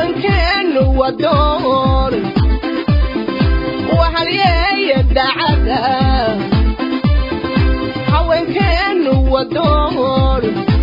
haweenkeenu wadoon wahalyeeya dacada haweenkeenu wadoon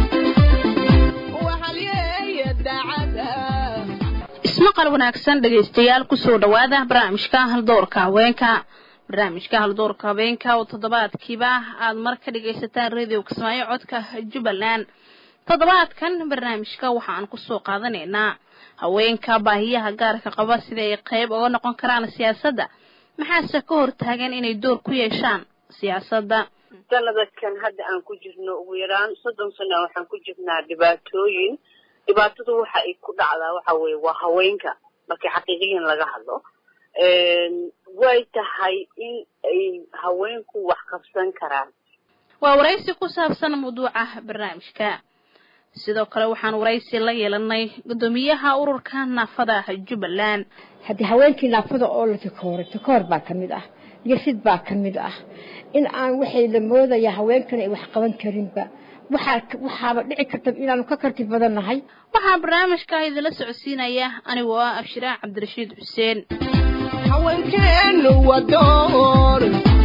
wahalyeeya dacada ismaqal wanaagsan dhegaystayaal kusoo dhowaada barnaamijka haldoorka haweenka barnaamijka haldoorka haweenka oo toddobaadkiiba aad mar ka dhagaysataan radio kismaayo codka jubbaland toddobaadkan barnaamijka waxaan kusoo qaadanaynaa haweenka baahiyaha gaarka qaba sida ay qayb uga noqon karaan siyaasadda maxaase ka hortaagan inay door ku yeeshaan siyaasadda sanadkan hadda aan ku jirno ugu yaraan soddon sana waxaan ku jirnaa dhibaatooyin dhibaatadu waxa ay ku dhacdaa waxa weeye waa haweenka markii xaqiiqiyan laga hadlo way tahay in ay haweenku wax qabsan karaan waa waraysi ku saabsan mawduuca barnaamijka sidoo kale waxaan waraysi la yeelanay guddoomiyaha ururka naafada jubbaland haddii haweenkii naafada oo la takooray takoor baa ka mid ah yasid baa ka mid ah in aan waxay la moodaya haweenkan ay wax qaban karinba waxaa waxaaba dhici karta inaanu ka karti badan nahay waxaa barnaamijka idinla socodsiinaya anigoo ah abshiraac cabdirashiid xuseen haweenkeenu wadoon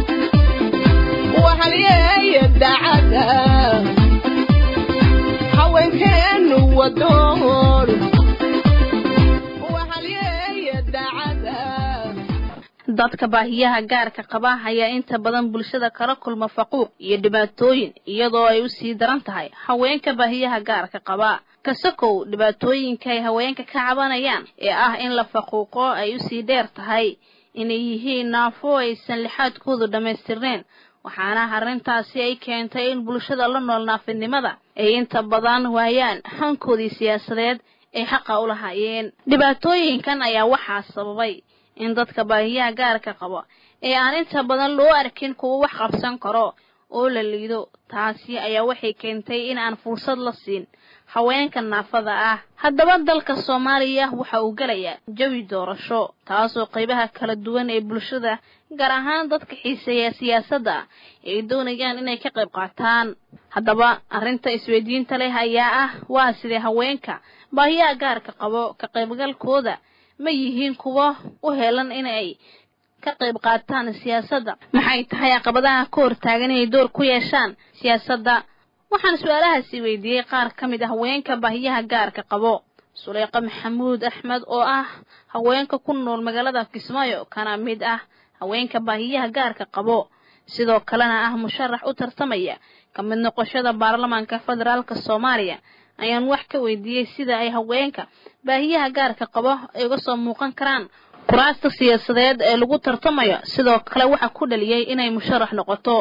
wahalyeeya dacada haweenkeenu wadoon wahalyeeya dacada dadka baahiyaha gaarka qaba ayaa inta badan bulshada kala kulma faquuq iyo dhibaatooyin iyadoo ay usii daran tahay haweenka baahiyaha gaarka qaba kasakow dhibaatooyinka ay haweenka ka cabanayaan ee ah in la faquuqo ay usii dheer tahay inay yihiin naafo aysan lixaadkoodu dhammaystirnayn waxaana arrintaasi ay keentay in bulshada la nool naafinimada ay inta badan waayaan hankoodii siyaasadeed ay xaqa u lahaayeen dhibaatooyinkan ayaa waxaa sababay in dadka baahiyaha gaarka qabo ee aan inta badan loo arkin kuwa wax qabsan karo oo la liido taasi ayaa waxay keentay in aan fursad la siin haweenka naafada ah haddaba dalka soomaaliya waxa uu gelayaa jawi doorasho taasoo qaybaha kala duwan ee bulshada gaar ahaan dadka xiiseeya siyaasadda ay doonayaan inay ka qayb qaataan haddaba arrinta isweydiinta leh ayaa ah waa sidee haweenka baahiyaha gaarka qabo ka qaybgalkooda ma yihiin kuwa u helan inay ka qayb qaataan siyaasadda maxay tahay caqabadaha ka hortaagan inay door ku yeeshaan siyaasadda waxaan su-aalahaasi weydiiyey qaar ka mid ah haweenka baahiyaha gaarka qabo suleyqa maxamuud axmed oo ah haweenka ku nool magaalada kismaayo kana mid ah haweenka baahiyaha gaarka qabo sidoo kalena ah musharax u tartamaya ka mid noqoshada baarlamaanka federaalk soomaaliya ayaan wax ka weydiiyey sida ay haweenka baahiyaha gaarka qabo ay uga soo muuqan karaan kuraasta siyaasadeed ee lagu tartamayo sidoo kale waxa ku dhaliyey inay musharax noqoto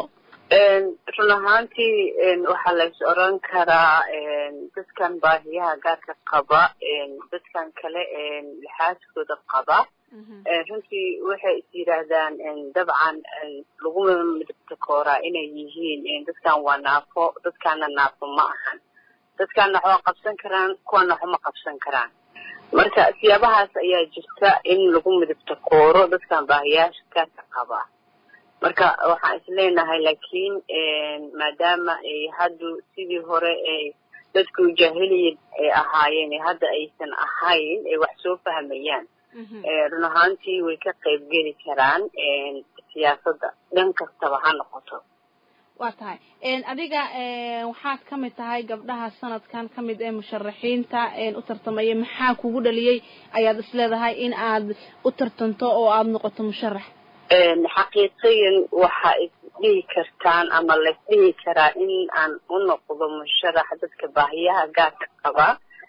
run ahaantii waxaa lays oran karaa dadkan baahiyaha gaarka qaba dadkan kale lixaaskooda qaba runtii waxay is yidhaahdaan dabcan laguma midabta kooraa inay yihiin dadkan waa naafo dadkaana naafo ma ahan dadkaana waxba qabsan karaan kuwana waxma qabsan karaan marka siyaabahaas ayaa jirta in lagu midabta kooro dadkan baahiyaasha gaarka qaba marka waxaan is leenahay laakiin maadaama ay haddu sidii hore ay dadku jaahiliya ay ahaayeen hadda aysan ahayn ay wax soo fahmayaan run ahaantii way ka qayb geli karaan siyaasadda dhan kastaba ha noqoto waa tahay adiga waxaad ka mid tahay gabdhaha sanadkan ka mid ee musharaxiinta u tartamaya maxaa kugu dhaliyey ayaad is leedahay in aad u tartanto oo aada noqoto musharax xaqiiqiyan waxa isdhihi kartaan ama laisdhihi karaa in aan u noqdo musharax dadka baahiyaha gaarka qaba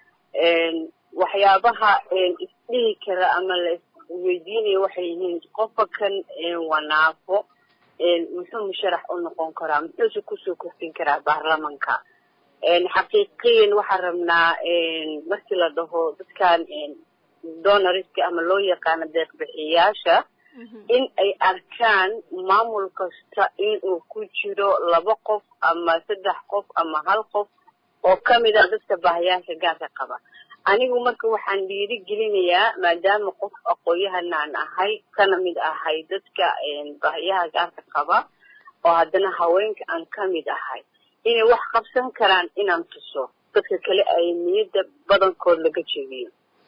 waxyaabaha isdhihi kara ama laisweydiinaya waxay yihiin qofka kan waa naafo muxuu musharax u noqon karaa muxuuse kusoo kordhin karaa baarlamanka xaqiiqiyan waxaan rabnaa markii la dhaho dadkan donoriska ama loo yaqaano deeqbixiyaasha in ay arkaan maamul kasta inuu ku jiro laba qof ama saddex qof ama hal qof oo kamid a dadka baahiyaasha gaarka qaba anigu marka waxaan dhiiri gelinayaa maadaama qof aqoon-yahan aan ahay kana mid ahay dadka baahiyaha gaarka qaba oo haddana haweenka aan ka mid ahay inay wax qabsan karaan inaan tuso dadka kale ay niyadda badankood laga jeediyo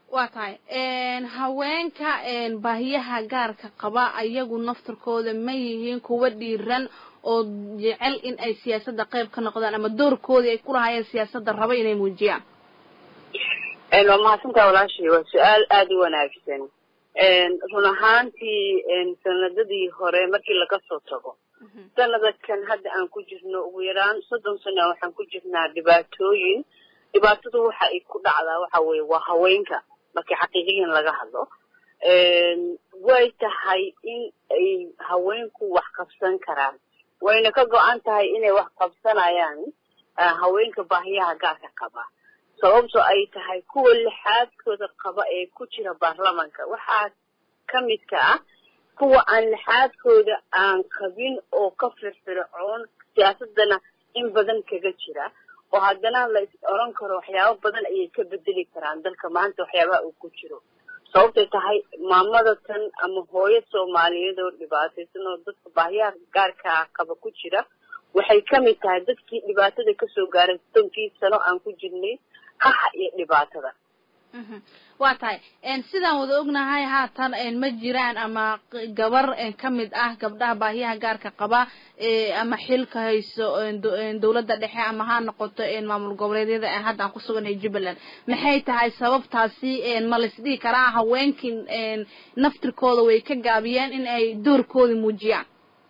waa tahay haweenka baahiyaha gaarka qaba ayagu naftarkooda ma yihiin kuwa dhiiran oo jecel in ay siyaasadda qayb ka noqdaan ama doorkoodii ay ku lahaayeen siyaasadda raba inay muujiyaan waa mahadsantaa walaashii waa su-aal aada u wanaagsan run ahaantii sanadadii hore markii laga soo tago sanadakan hadda aan ku jirno ugu yaraan soddon sana waxaan ku jirnaa dhibaatooyin dhibaatadu waxa ay ku dhacdaa waxa weeye waa haweenka markii xaqiiqiyan laga hadlo way tahay in ay haweenku wax qabsan karaan wayna ka go-an tahay inay wax qabsanayaan haweenka baahiyaha gaarka qaba sababto ay tahay kuwa lixaadkooda qaba ee ku jira baarlamanka waxaa ka midka ah kuwa aan lixaadkooda aan qabin oo ka firfircoon siyaasadana in badan kaga jira oo haddana la is oran karo waxyaabo badan ayay ka bedeli karaan dalka maanta waxyaabaha uu ku jiro sababtay tahay maamada tan ama hooyo soomaaliyeed oo dhibaataysan oo dadka baahiyaha gaarka qaba ku jira waxay ka mid tahay dadkii dhibaatada kasoo gaaray soddonkii sano aan ku jirnay qaxa iyo dhibaatada waa tahay sidaan wada ognahay haatan ma jiraan ama gabar ka mid ah gabdhaha baahiyaha gaarka qaba ama xilka hayso dawladda dhexe ama ha noqoto maamul goboleedyada hadda aan kusugannahay jubbaland maxay tahay sababtaasi ma laisdhihi karaa haweenkii naftirkooda way ka gaabiyeen in ay doorkooda muujiyaan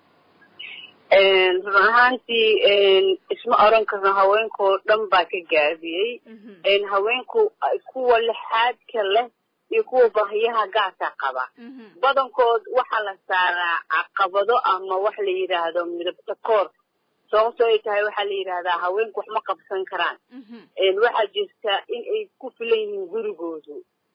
run ahaantii isma oran karno haweenkao dhan baa ka gaabiyey haweenku kuwa lixaadka leh iyo kuwa baahiyaha gaarka qaba badankood waxaa la saaraa caqabado ama wax la yidhaahdo midabta koor sababto ay tahay waxaa la yidhahdaa haweenku wax ma qabsan karaan waxaa jirta in ay ku filan yihiin gurigoodu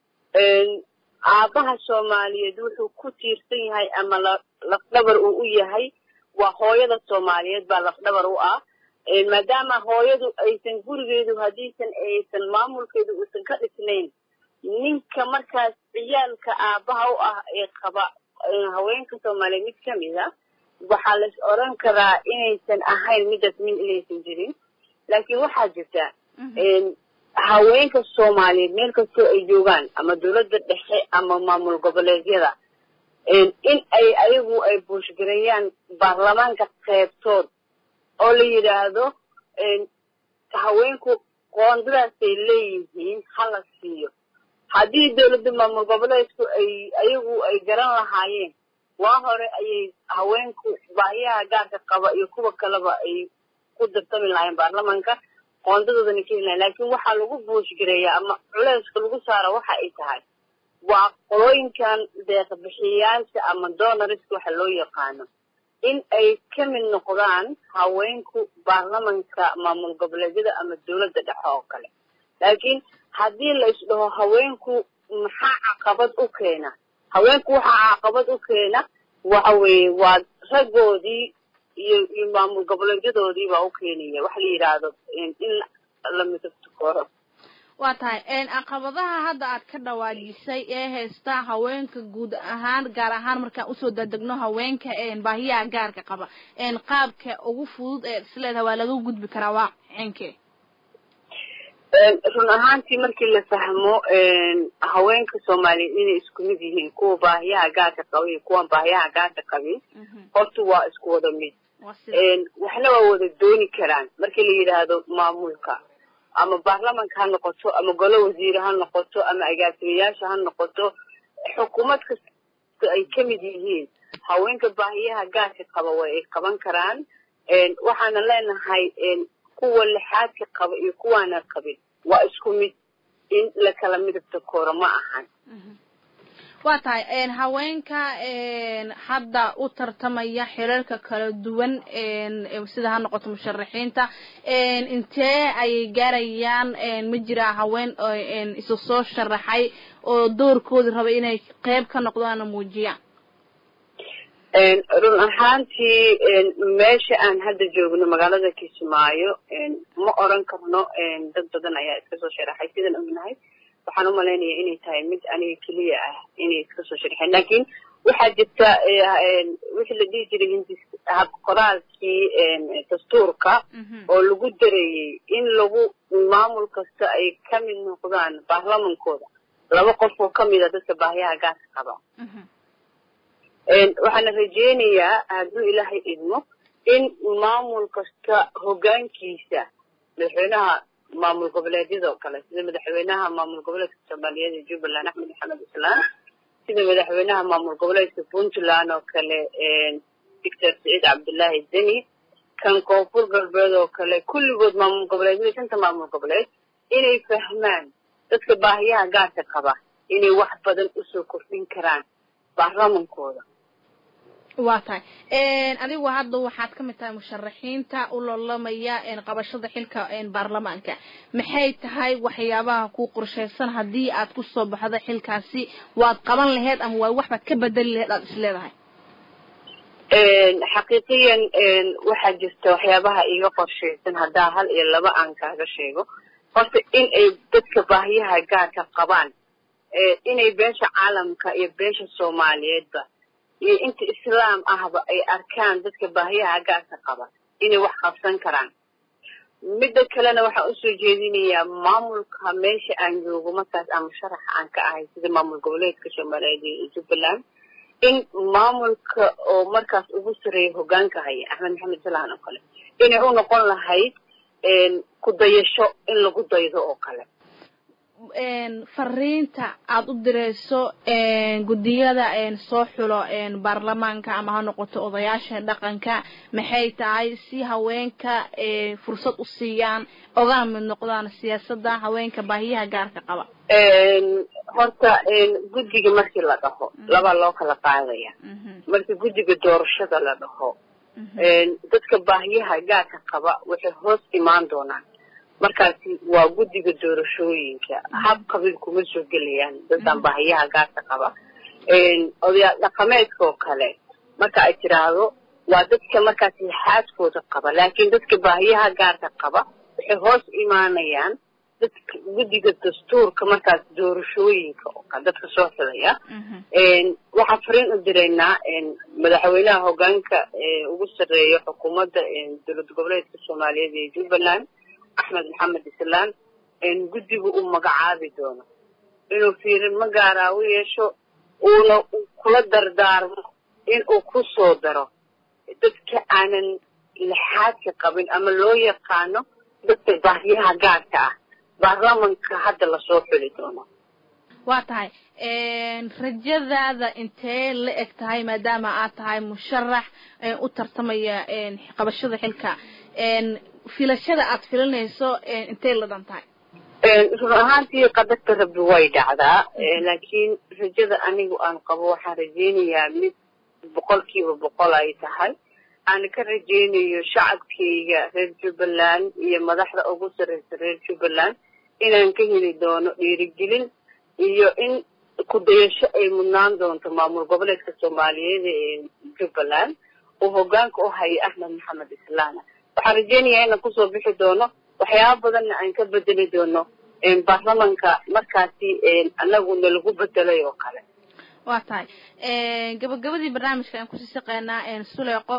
aabaha soomaaliyeed wuxuu ku tiirsan yahay ama lafdhabar uu u yahay waa hooyada soomaaliyeed baa lafdhabar u ah maadaama hooyadu aysan gurigeedu haddiisan aysan maamulkeedu uusan ka dhisnayn ninka markaas ciyaalka aabaha u ah ee qaba haweenka soomaaliyeed mid kamid a waxaa lais oran karaa inaysan ahayn midaas min inaysan jirin laakiin waxaa jirta haweenka soomaaliyeed meel kastoo ay joogaan ama dawladda dhexe ama maamul goboleedyada in ay ayagu ay buushgareeyaan baarlamaanka qeybtood oo la yidhaahdo haweenku qoondadaasay leeyihiin hala siiyo haddii dawladda maamul goboleedku ay ayagu ay garan lahaayeen waa hore ayay haweenku baahiyaha gaarka qaba iyo kuwa kaleba ay ku dartami lahaayeen baarlamaanka qoondadoodana ka heli lahayen laakiin waxaa lagu buushgareeyaa ama culeyska lagu saara waxa ay tahay waa qolooyinkan deeqbixiyayaasha ama donoriska waxa loo yaqaano in ay ka mid noqdaan haweenku baarlamanka maamul goboleedyada ama dawladda dhexe oo kale laakiin haddii la isdhaho haweenku maxaa caqabad u keena haweenku waxaa caqabad u keena waxa weeye waa raggoodii iyo iyo maamul goboleedyadoodii baa u keenaya waxa la yidhaahdo in la midabto koro waa tahay caqabadaha hadda aad ka dhawaajisay ee haysta haweenka guud ahaan gaar ahaan markaan usoo dadegno haweenka baahiyaha gaarka qaba qaabka ugu fudud ee isleedaha waa laga gudbi karaa waa cinkee run ahaantii markii la fahmo haweenka soomaaliyeed inay isku mid yihiin kuwa baahiyaha gaarka qaba iyo kuwan baahiyaha gaarka qabin horta waa isku wada mid waxna waa wada dooni karaan markii la yidhaahdo maamulka ama baarlamanka ha noqoto ama golo wasiire ha noqoto ama agaasimayaasha ha noqoto xukuumad kasta ay ka mid yihiin haweenka baahiyaha gaarka qaba way ay qaban karaan waxaana leenahay kuwa lixaadka qaba iyo kuwaana qabin waa isku mid in la kala midabta kooro ma ahan waa tahay haweenka hadda u tartamaya xiriirka kala duwan sida ha noqoto musharaxiinta intee ayay gaarayaan ma jiraa haween isu soo sharaxay oo doorkoodi raba inay qeyb ka noqdaana muujiyaan run ahaantii meesha aan hadda joogno magaalada kismaayo ma oran karno dad badan ayaa iska soo sharaxay sidaan ognahay waxaan umalaynaya inay tahay mid aniga keliya ah inay iska soo sharxeen laakiin waxaa jirta wixii la dhihi jiray hindis hab qoraalkii dastuurka oo lagu dareeyey in lagu maamul kasta ay ka mid noqdaan baarlamankooda laba qof oo kamid a dadka baahiyaha gaarka qaba waxaana rajeynayaa hadduu ilaahay idmo in maamul kasta hoggaankiisa madaxweynaha maamul goboleedyada oo kale sida madaxweynaha maamul goboleedka soomaaliyeed ee jubbaland axmed maxamed islaan sida madaxweynaha maamul goboleedka puntland oo kale doctor saciid cabdullaahi deni kan koonfur galbeed oo kale kulligood maamul goboleedyada shanta maamul goboleed inay fahmaan dadka baahiyaha gaarka qaba inay wax badan usoo kordhin karaan baarlamankooda waa tahay adigu hadda waxaad ka mid tahay musharaxiinta u loolamaya qabashada xilka baarlamaanka maxay tahay waxyaabaha ku qorshaysan haddii aad ku soo baxdo xilkaasi waad qaban laheyd ama waa waxbaad ka bedeli laheyd aad is leedahay xaqiiqiyan waxaa jirta waxyaabaha iga qorshaysan haddaa hal iyo laba aan kaaga sheego horta in ay dadka baahiyaha gaarka qabaan inay beesha caalamka iyo beesha soomaaliyeedba iyo inta islaam ahba ay arkaan dadka baahiyaha gaarka qaba inay wax qabsan karaan midda kalena waxaan usoo jeedinayaa maamulka meesha aan joogo markaas ama sharaxa aan ka ahay sida maamul goboleedka soomaaliyeed iyo jubbaland in maamulka oo markaas ugu sareeya hoggaanka haya axmed maxamed salaan oo kale inay u noqon lahayd ku dayasho in lagu daydo oo kale fariinta aada u dirayso guddiyada soo xulo baarlamaanka ama ha noqoto odayaasha dhaqanka maxay tahay si haweenka fursad u siiyaan ogana mid noqdaan siyaasadda haweenka baahiyaha gaarka qaba horta guddiga markii la dhaho labaa loo kala qaadaya markii guddiga doorashada la dhaho dadka baahiyaha gaarka qaba waxay hoos imaan doonaan markaasi waa guddiga doorashooyinka hab qabiil kuma soo gelayaan dadkan baahiyaha gaarka qaba odayaal dhaqameedka oo kale marka ay tiraahdo waa dadka markaas lixaadkooda qaba laakiin dadka baahiyaha gaarka qaba waxay hoos imaanayaan dadka guddiga dastuurka markaas doorashooyinka oo kale dadka soo xidaya waxaan fariin u diraynaa madaxweynaha hoggaanka ugu sarreeya xukuumadda dowlad goboleedka soomaaliyeed ee jubbaland axmed maxamed islaan guddigu uu magacaabi doono inuu fiirin ma gaaraa u yeesho uuna kula dardaarmo in uu ku soo daro dadka aanan lixaadka qabin ama loo yaqaano dadka baahiyaha gaarka ah baarlamanka hadda lasoo xuli doono waa tahay rajadaada intee la eg tahay maadaama aad tahay musharax u tartamaya qabashada xilka filashada aad filanayso intay la dhan tahay run ahaantii qadarta rabbi way dhacdaa laakiin rajada anigu aan qabo waxaan rajeynayaa mid boqolkiiba boqol ay tahay aan ka rajeynayo shacabkayga reer jubbaland iyo madaxda ugu sarreysa reer jubbaland inaan ka heli doono dhiirigelin iyo in ku-dayasho ay mudnaan doonto maamul goboleedka soomaaliyeed ee jubbaland uu hoggaanka u hayo axmed maxamed islaana waxaan rajeynayaa inaan kusoo bixi doono waxyaaba badanna aan ka bedeli doono baarlamanka markaasi anagu nalagu bedelay oo kale waa tahay gabagabadii barnaamijka aan kusii shaqeynaa suleeqo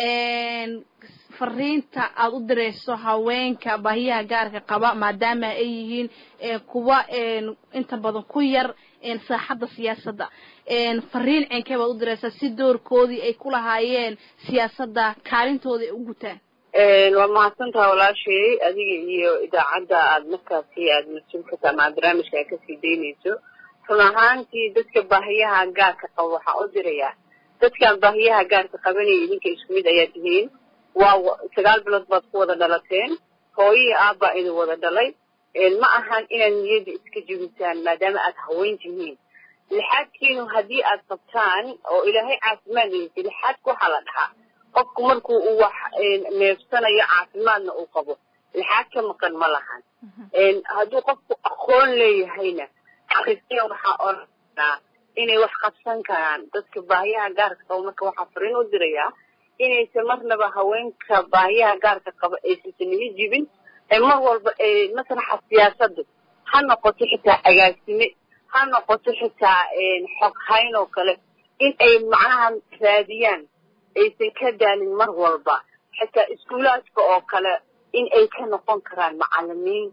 fariinta aada u dirayso haweenka baahiyaha gaarka qaba maadaama ay yihiin kuwa inta badan ku yar saaxadda siyaasadda fariin ceenkee baad u diraysaa si doorkoodii ay ku lahaayeen siyaasadda kaalintooda ay u gutaan waa mahadsantaha walaashay adiga iyo idaacadda aada markaasi aada mas-uulka ama barnaamijka aad kasii daynayso run ahaantii dadka baahiyaha gaarka qaba waxaan u dirayaa dadkan baahiyaha gaarka qabanaya idinka isku mid ayaa tihiin waa sagaal bilood baad ku wada dhalateen hooyihii aabbaa idin wada dhalay ma ahan inaad niyadda iska jebisaan maadaama aad haween tihiin lixaadkiinu haddii aad qabtaan oo ilaahay caafimaad leysay lixaadka waxaa la dhahaa qofku markuu uu wax neefsanayo caafimaadna uu qabo lixaad ka maqan ma lahan hadduu qofku aqoon leeyahayna xaqiiqiya waxaa oranaa inay wax qabsan karaan dadka baahiyaha gaarka qaba marka waxaa fariin u dirayaa inaysan marnaba haweenka baahiyaha gaarka qaba aysansan iga jibin mar walba masraxa siyaasadu ha noqoto xitaa agaasime ha noqoto xitaa xog hayn oo kale in ay macnaha raadiyaan aysan ka daalin mar walba xitaa iskuulaadka oo kale in ay ka noqon karaan macalimiin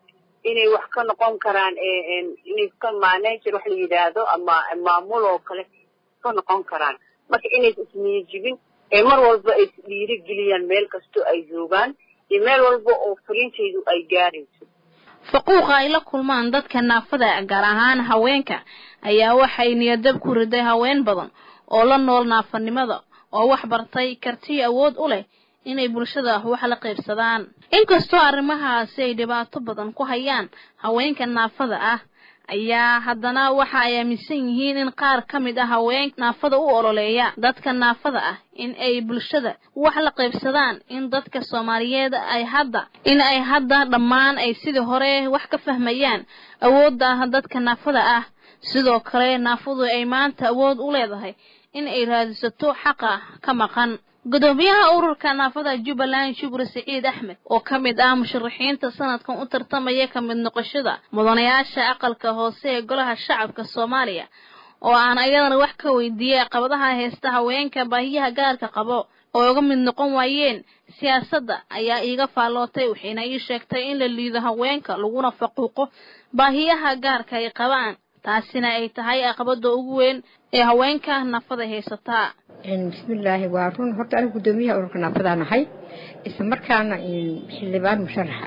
inay wax ka noqon karaan inay ka manager wax la yidhaahdo ama maamul oo kale ka noqon karaan marka inays isniyajibin ee mar walba ay isdhiirigeliyaan meel kastoo ay joogaan iyo meel walba oo fariintaydu ay gaarayso faquuqa ay la kulmaan dadka naafada gaar ahaan haweenka ayaa waxay niyadab ku riday haween badan oo la nool naafanimada oo wax bartay karti awood u leh inay bulshada wax la qaybsadaan inkastoo arrimahaasi ay dhibaato badan ku hayaan haweenka naafada ah ayaa haddana waxa ay aaminsan yihiin in qaar ka mid ah haweenka naafada u ololeeya dadka naafada ah in ay bulshada wax la qaybsadaan in dadka soomaaliyeed ay hadda in ay hadda dhammaan ay sidii hore wax ka fahmayaan awoodda dadka naafada ah sidoo kale naafadu ay maanta awood u leedahay in ay raadisato xaqa ka maqan gudoomiyaha ururka naafada jubbaland shukri siciid axmed oo ka mid ah musharaxiinta sanadkan u tartamaya ka mid noqoshada mudanayaasha aqalka hoose ee golaha shacabka soomaaliya oo aan ayadana wax ka weydiiyey caqabadaha heesta haweenka baahiyaha gaarka qabo oo uga mid noqon waayeen siyaasadda ayaa iiga faallootay waxayna ii sheegtay in la liido haweenka laguna faquuqo baahiyaha gaarka ay qabaan taasina ay tahay aqabada ugu weyn ee haweenka naafada haysataa bismillaahi waa run horta anigu guddoomiyaha ururka naafadaan ahay isla markaana xildhibaan musharaxa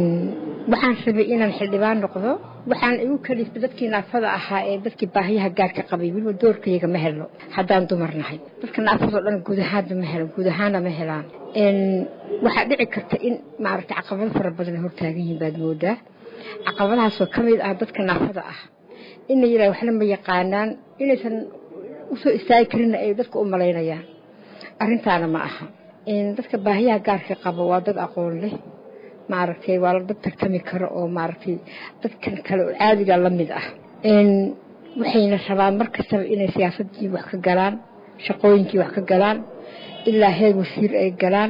waxaan rabay inaan xildhibaan noqdo waxaan igu kaliftay dadkii naafada ahaa ee dadkii baahiyaha gaarka qabay weliba doorkayaga ma helno haddaan dumar nahay dadka naafadoo dhan guud ahaanba ma helan guud ahaana ma helaan waxaa dhici karta in maaragtay caqabado fara badan hortaagan yihiin baad moodaa caqabadahaasoo ka mid ah dadka naafada ah in la yidhaha waxna ma yaqaanaan inaysan usoo istaagi karinna ay dadka u malaynayaan arrintaana ma aha dadka baahiyaha gaarka qaba waa dad aqoon leh maaragtay waa dad tartami karo oo maaragtay dadkan kale oo caadiga la mid ah waxayna rabaan mar kastaba inay siyaasadii wax ka galaan shaqooyinkii wax ka galaan ilaa heer wasiir ay galaan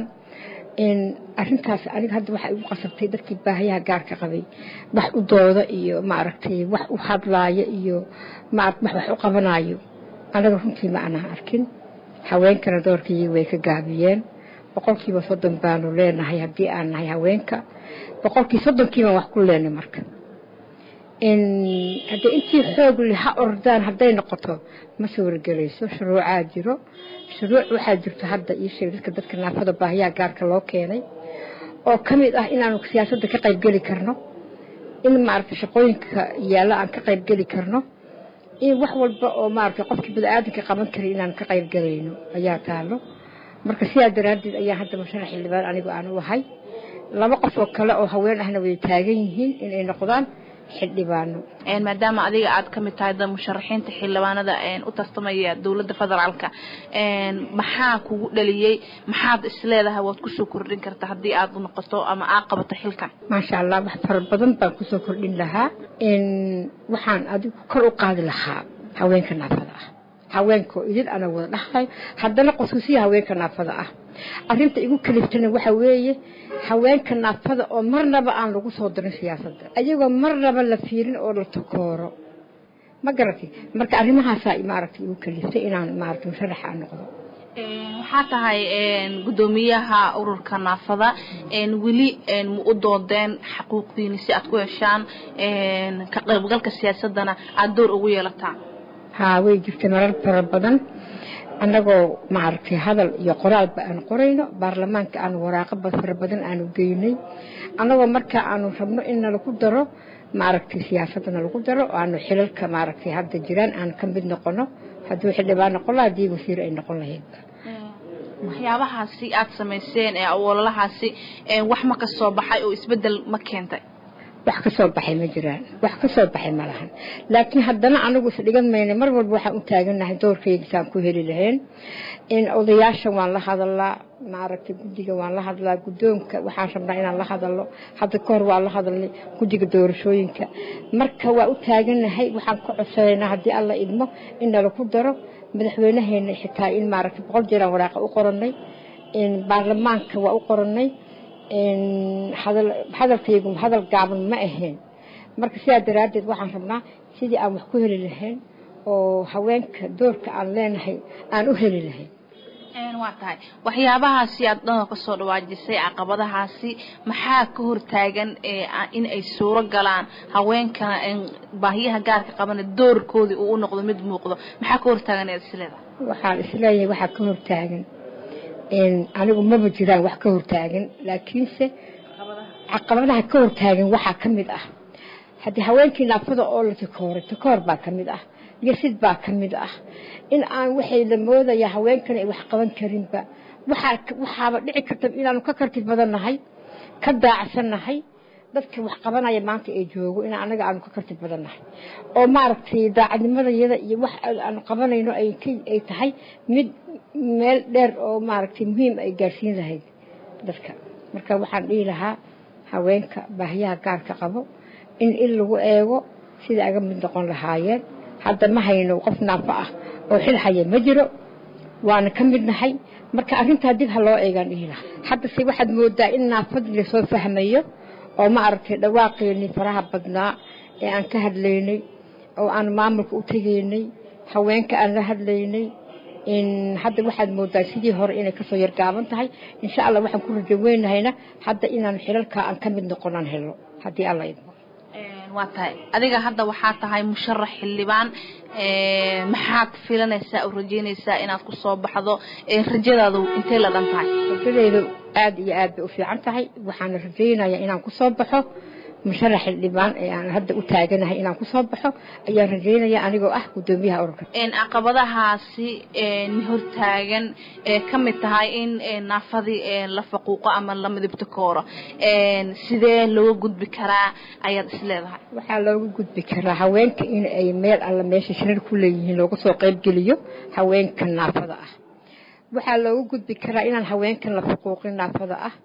arrintaas aniga hadda waxaa igu qasabtay dadkii baahiyaha gaarka qabay wax u dooda iyo maaragtay wax u hadlaaya iyo wax wax u qabanaayo anaga runtii ma aanan arkin haweenkana doorkii way ka gaabiyeen boqolkiiba soddon baanu leenahay haddii aan nahay haweenka boqolkii soddonkiibaan wax ku leenay marka haddii intii xoog le ha ordaan hadday noqoto ma soo wargelayso shuruucaa jiro shuruuc waxaa jirto hadda ii sheeg dadka dadka naafada baahiyaha gaarka loo keenay oo ka mid ah inaanu siyaasadda ka qaybgeli karno in maaragtay shaqooyinka yaalla aan ka qaybgeli karno in wax walba oo maaragtay qofkii bani-aadanka qaban karay inaan ka qaybgalayno ayaa taalo marka sidaa daraaddeed ayaa hadda musharax xildhibaan anigu aan u ahay laba qof oo kale oo haween ahna way taagan yihiin inay noqdaan xildhibaano maadaama adiga aad ka mid tahay da musharaxiinta xildhibaanada u tartamaya dowladda federaalka maxaa kugu dhaliyey maxaad isleedahay waad kusoo kordhin karta haddii aad noqoto ama aad qabato xilkan maasha allah wax fara badan baan kusoo kordhin lahaa waxaan adigu kor u qaadi lahaa haweenka naafada ah haweenkoo idin ana wada dhaxlay haddana qosuusiya haweenka naafada ah arrinta igu kaliftana waxa weeye haweenka naafada oo marnaba aan lagu soo dirin siyaasadda ayagoo marnaba la fiirin oo la takooro ma garatay marka arrimahaasaa maaragtay igu kaliftay inaan maaragtay musharax aan noqdo waxaa tahay guddoomiyaha ururka naafada weli ma u doodeen xaquuqdiini si aad ku heshaan ka qaybgalka siyaasadana aada door ugu yeelataan haa way jirtay marar fara badan annagoo maaragtay hadal iyo qoraalba aan qorayno baarlamaanka aanu waraaqaba fara badan aanu geynay annagoo markaa aanu rabno in nalagu daro maaragtay siyaasadda nalagu daro oo aanu xilalka maaragtay hadda jiraan aan ka mid noqono haddii xildhibaan noqon laha haddii wasiir ay noqon lahayd waxyaabahaasi aada samayseen ee ololahaasi wax ma ka soo baxay oo isbeddel ma keentay wax ka soo baxay ma jiraan wax ka soo baxay ma lahan laakiin haddana anagu isdhigan mayna mar walba waxaan u taagannahay doorkaygisaan ku heli lahayn in odayaasha waan la hadalaa maaragtay guddiga waan la hadlaa guddoonka waxaan rabnaa inaan la hadalno hadda ka hor waan la hadalnay guddiga doorashooyinka marka waa u taagannahay waxaan ka codsanaynaa haddii alla idmo in nalaku daro madaxweynaheena xitaa in maaragtay boqol jeeraan waraaqa u qorannay baarlamaanka waa u qorannay hadalkaygu hadal gaaban ma ahayn marka sidaa daraaddeed waxaan rabnaa sidii aan wax ku heli lahayn oo haweenka doorka aan leenahay aan u heli lahayn waa tahay waxyaabahaasi aad dhanoo kasoo dhawaajisay caqabadahaasi maxaa ka hortaagan in ay suuro galaan haweenkana baahiyaha gaarka qabana doorkoodii uu u noqdo mid muuqdo maxaa ka hortaagan eed isleedahay waxaan isleeyahay waxaa ka hortaagan anigu maba jiraan wax ka hortaagan laakiinse caqabadaha ka hortaagan waxaa ka mid ah haddii haweenkii naafada oo la takooray takoor baa ka mid ah yasid baa ka mid ah in aan waxay la moodaya haweenkan ay wax qaban karinba waxaaba dhici karta inaanu ka karti badannahay ka daacsannahay dadka wax qabanaya maanta ee joogo in anaga aanu ka karti badannahay oo maaragtay daacadnimadayada iyo wax aanu qabanayno ay tahay mid meel dheer oo maaragtay muhiim ay gaarsiin lahayd dadka marka waxaan dhihi lahaa haweenka baahiyaha gaarka qabo in il lagu eego sida aga mid noqon lahaayeen hadda ma hayno qof naafo ah oo xil haya ma jiro waana ka mid nahay marka arrintaa dib ha loo eegaan dhihi lahaa haddase waxaad moodaa in naafadii lasoo fahmayo oo ma aragtay dhawaaqeennii faraha badnaa ee aan ka hadlaynay oo aan maamulka u tegaynay haweenka aan la hadlaynay hadda waxaad moodaa sidii hore inay kasoo yargaaban tahay insha allah waxaan ku rajo weynahayna hadda inaan xilalkaa aan ka mid noqonaan helo haddii alla idmo waa tahay adiga hadda waxaa tahay musharax xildhibaan maxaad filanaysaa oo rajeynaysaa inaad ku soo baxdo rajadaadu intay la dhan tahay rajadeydu aada iyo aad bay u fiican tahay waxaana rajaynayaa inaan ku soo baxo musharax xildhibaan ee aan hadda u taaganahay inaan ku soo baxo ayaan rajaynaya anigoo ah guddoomiyaha ururka caqabadahaasi hortaagan ka mid tahay in naafadii la faquuqo ama la midibto kooro sidee looga gudbi karaa ayaad isleedahay waxaa looga gudbi karaa haweenka in ay meel alla meesha shirar ku leeyihiin looga soo qaybgeliyo haweenka naafada ah waxaa looga gudbi karaa inaan haweenkan la faquuqin naafada ah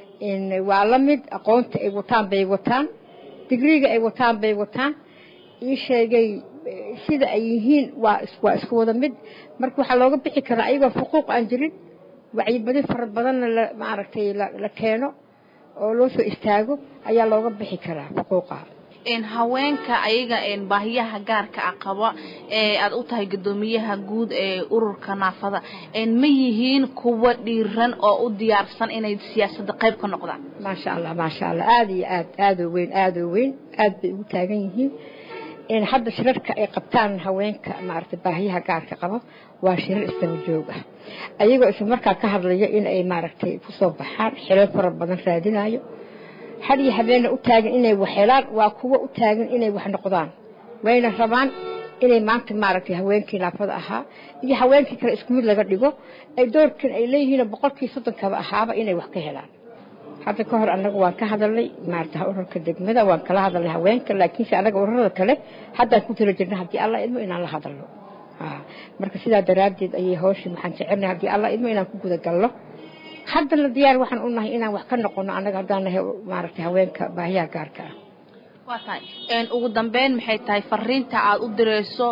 waa la mid aqoonta ay wataan bay wataan digriga ay wataan bay wataan ii sheegay sida ay yihiin waa waa isku wada mid marka waxaa looga bixi karaa ayagoo xuquuq aan jirin wacyibadi fara badanna la maaragtay la keeno oo loo soo istaago ayaa looga bixi karaa xuquuqaha haweenka ayaga baahiyaha gaarka ah qaba ee aad u tahay guddoomiyaha guud ee ururka naafada ma yihiin kuwa dhiiran oo u diyaarsan inay siyaasadda qayb ka noqdaan maasha allah maasha allah aada iyo aad aadoo weyn aadoo weyn aad bay ugu taagan yihiin hadda shirarka ay qabtaan haweenka maaragtay baahiyaha gaarka qabo waa shirar isdaba joog ah ayagoo isla markaa ka hadlaya in ay maaragtay kusoo baxaan xilal fara badan raadinayo had iyo habeenna u taagan inay wax helaan waa kuwa u taagan inay wax noqdaan wayna rabaan inay maanta maaragtay haweenkii naafada ahaa iyo haweenkii kale isku mid laga dhigo ay doorkan ay leeyihiin boqolkii soddonkaba ahaaba inay wax ka helaan hadda ka hor annaga waan ka hadalnay maarata ururka degmada waan kala hadalnay haweenka laakiinse annaga ururada kale haddaan ku tala jirna haddii alla idmo inaan la hadalno marka sidaa daraaddeed ayay hawshii waxaan jecelnahay haddii alla idmo inaan ku guda galno haddana diyaar waxaan u nahay inaan wax ka noqono annaga haddaan nahay maaragtay haweenka baahiyaha gaarka ah waa tahay ugu dambeyn maxay tahay fariinta aad u dirayso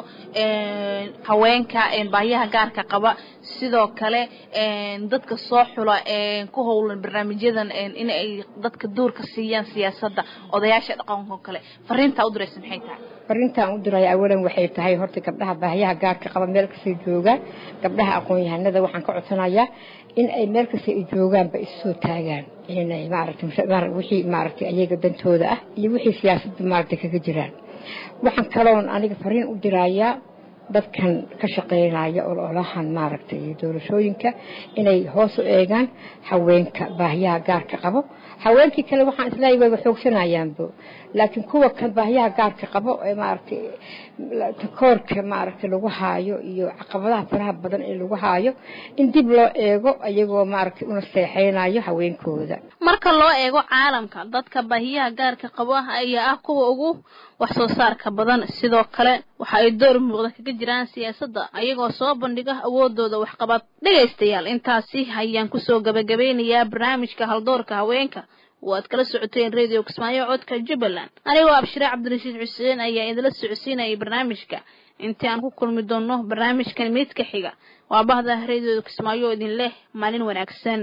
haweenka baahiyaha gaarka qaba sidoo kale dadka soo xula ku howlan barnaamijyadan in ay dadka duurka siiyaan siyaasadda odayaasha dhaqanka oo kale fariinta u diraysa maxay tahay fariintaan u diraya awalan waxay tahay horta gabdhaha baahiyaha gaarka qaba meel kastay joogaan gabdhaha aqoon-yahanada waxaan ka codsanayaa in ay meel kasta ay joogaanba issoo taagaan inay maaragtay wixii maaragtay ayaga dantooda ah iyo wixii siyaasadda maaragtay kaga jiraan waxaan kaloon aniga fariin u dirayaa dadkan ka shaqeynaya ololahan maaragtay doorashooyinka inay hoos u eegaan haweenka baahiyaha gaarka qabo haweenkii kale waxaan isleeyahay wayba xoogsanayaanbo laakiin kuwa kan baahiyaha gaarka qabo ee maaragtay takoorka maaragtay lagu haayo iyo caqabadaha faraha badan ee lagu haayo in dib loo eego iyagoo maaragtay una seexeynayo haweenkooda marka loo eego caalamka dadka baahiyaha gaarka qaba ayaa ah kuwa ugu wax soo saarka badan sidoo kale waxa ay door muuqda kaga jiraan siyaasadda ayagoo soo bandhiga awoodooda waxqabad dhegaystayaal intaasi ayaan kusoo gabagabeynayaa barnaamijka haldoorka haweenka waad kala socoteen radio kismaayo codka jubbaland anigoo abshire cabdirashiid xuseen ayaa idinla socodsiinayay barnaamijka intii aan ku kulmi doonno barnaamijkan midka xiga waa bahda radio kismaayo idin leh maalin wanaagsan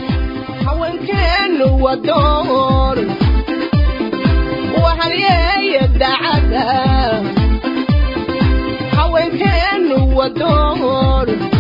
haweenkeenu waa door waxalyeeya dacada haweenkeenu waa door